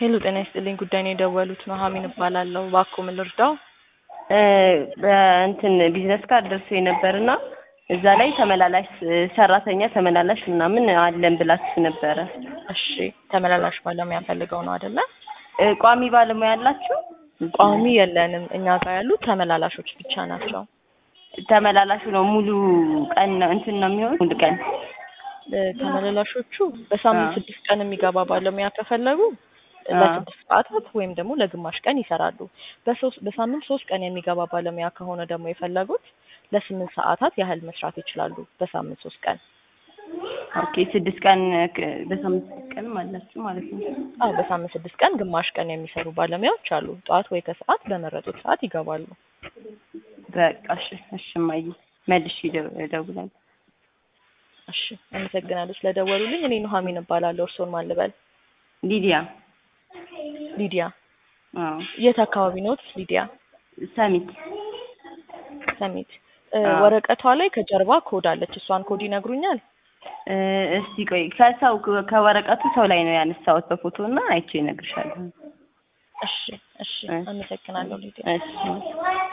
ሄሎ ጤና ይስጥልኝ ጉዳይ ነው የደወሉት ኑሐሚን እባላለሁ እባክዎ ምን ልርዳው በእንትን ቢዝነስ ካርድ ደርሶ ነበርና እዛ ላይ ተመላላሽ ሰራተኛ ተመላላሽ ምናምን አለን ብላችሁ ነበረ። እሺ ተመላላሽ ባለሙያ ፈልገው ነው አይደለ እ ቋሚ ባለሙያ አላችሁ? ቋሚ የለንም እኛ ጋር ያሉት ተመላላሾች ብቻ ናቸው ተመላላሹ ነው ሙሉ ቀን ነው እንትን ነው የሚሆን ሙሉ ቀን እ ተመላላሾቹ በሳምንት አዎ። ስድስት ቀን የሚገባ ባለሙያ ከፈለጉ አዎ። ለስድስት ሰዓታት ወይም ደግሞ ለግማሽ ቀን ይሰራሉ። በሶስት በሳምንት ሶስት ቀን የሚገባ ባለሙያ ከሆነ ደግሞ የፈለጉት ለስምንት ሰዓታት ያህል መስራት ይችላሉ በሳምንት ሶስት ቀን። ኦኬ ስድስት ቀን ክ- በሳምንት ስድስት ቀንም አላችሁ ማለት ነው። አዎ በሳምንት ስድስት ቀን ግማሽ ቀን የሚሰሩ ባለሙያዎች አሉ። ጠዋት ወይ ከሰዓት በመረጡት ሰዓት ይገባሉ። በቃ እሺ እሺ እማዬ መልሼ እደው- እደውላለሁ። እሺ አመሰግናለሁ ስለደወሉልኝ። እኔ ኑሐሚን እባላለሁ። እርስዎን ማን ልበል? ሊዲያ ሊዲያ። አዎ የት አካባቢ ነዎት ሊዲያ? ሰሚት ሰሚት። እ አዎ። ወረቀቷ ላይ ከጀርባ ኮድ አለች። እሷን ኮድ ይነግሩኛል? እ እስቲ ቆይ ከሰው ከወረቀቱ ሰው ላይ ነው ያነሳሁት በፎቶ እና አይቼ እነግርሻለሁ። እሺ እሺ እሺ። አመሰግናለሁ ሊዲያ። እሺ